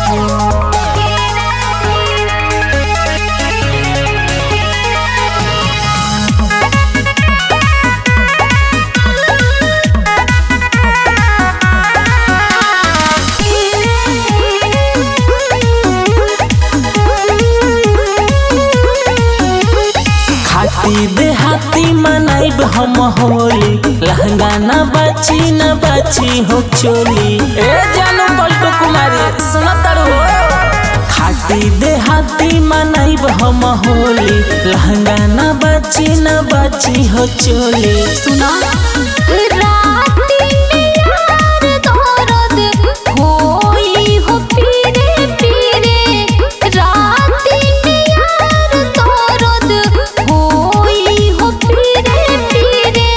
खाती देहाती मनाइब हम होली लहंगा न बाची न बाची हो चोली ए जानू पलटू कुमारी सुना तारू खाती देहाती मनाइब हम होली लहंगा न बाची न बाची हो चोली सुना राती में यार दर्द होई हो पीरे पीरे राती में यार दर्द होई हो पीरे पीरे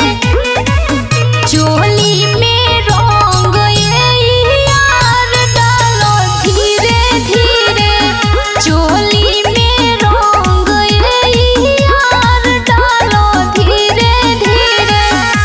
चोली में रंग ये यार डालो धीरे धीरे चोली में रंग ये यार डालो धीरे धीरे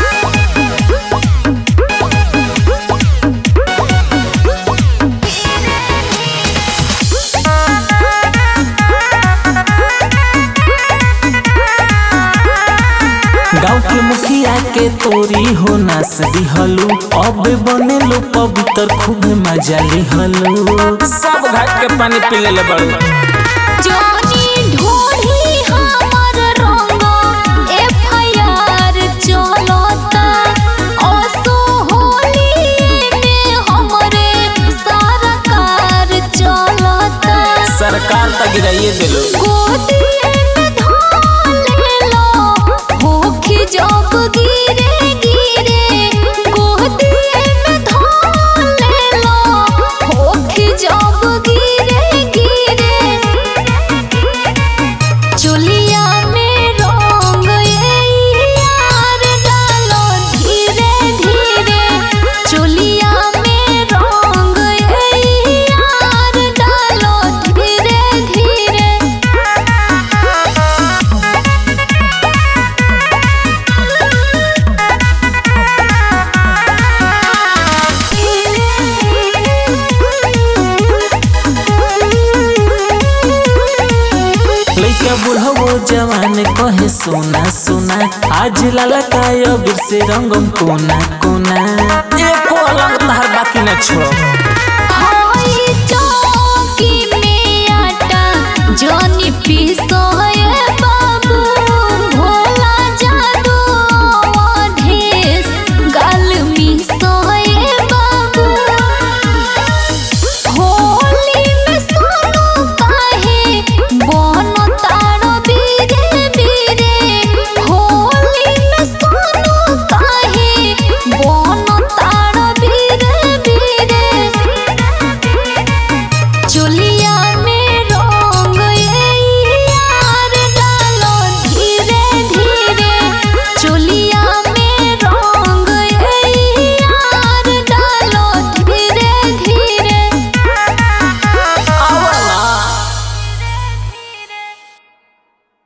गाँव के मुखिया के तोरी हो नास दिहलू अब बनेलू पवित्र खूब मजा लिहलू सब घाट के पानी पी ले बड़ू जानी ढोढ़ी हमर रंग एफआईआर चलता असो होली में हमरे सरकार चलता सरकार तक गिराइए दिलो गोदी में धान लो होखी जब गिरे गिरे गोदी में धान लो होखी जब गिरे गिरे चुलिया में रंग ये यार डालो धीरे धीरे चुलिया में रंग ये यार डालो धीरे धीरे लइका बुढ़वो जवान कहे सोना सोना आज लाला काय अबीर से रंगम कोना कोना एको अलग तहर बाकी न छोड़